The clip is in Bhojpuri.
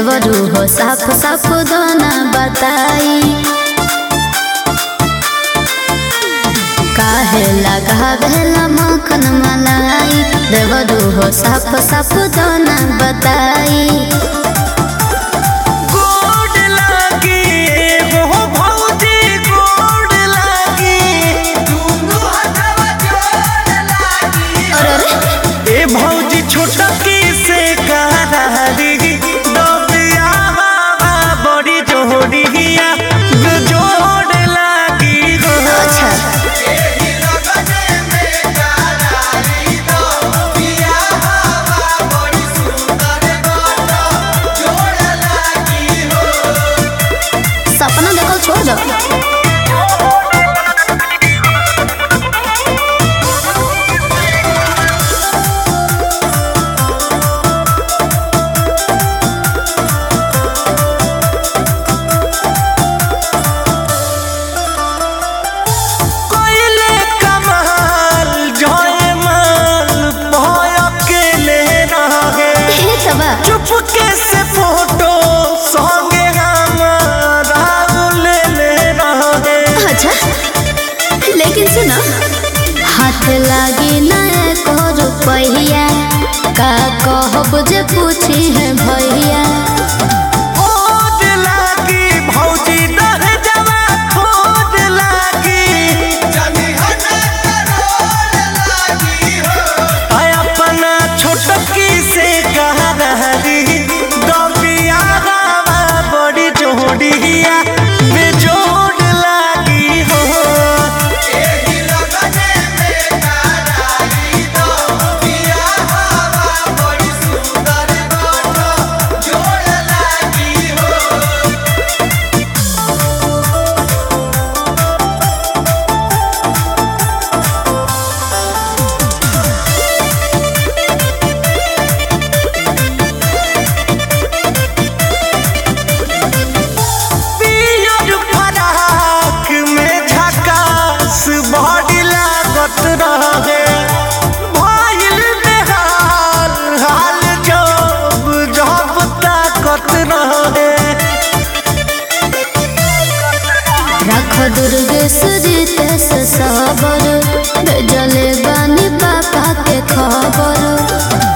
देवरू हो साफ साफ दोना बताई काहे लगा भेला मखन मलाई देवरू हो साफ साफ दोना बताई गोड लागी हो भौजी गोड लागी अरे अरे ए भौजी छोटा की से करारी दबिया बाबा बड़ी जोड़िया जोड़ लागी हो अच्छा सपना देखल छोड़ दो कोइले कमाल जय माल भय अकेले रहे हे तबा चुपके से फोटो संगे हमारा ले ले रहे अच्छा लेकिन सुनो हाथ लागी ना एको रुपैया का कहब जे पूछी है भैया खोज लागी भौजी दह जवा खोज लागी आय अपना छोटकी से कहा रही दबिया हवा बड़ी जोड़िया बेजोड़ लागी हो पियर फराक में झकास बॉडी लागत रहे भइल बेहाल हाल जब जब ताकत रहे रख दुर्गे सुजीते से सबर भेजले बानी पापा के खबर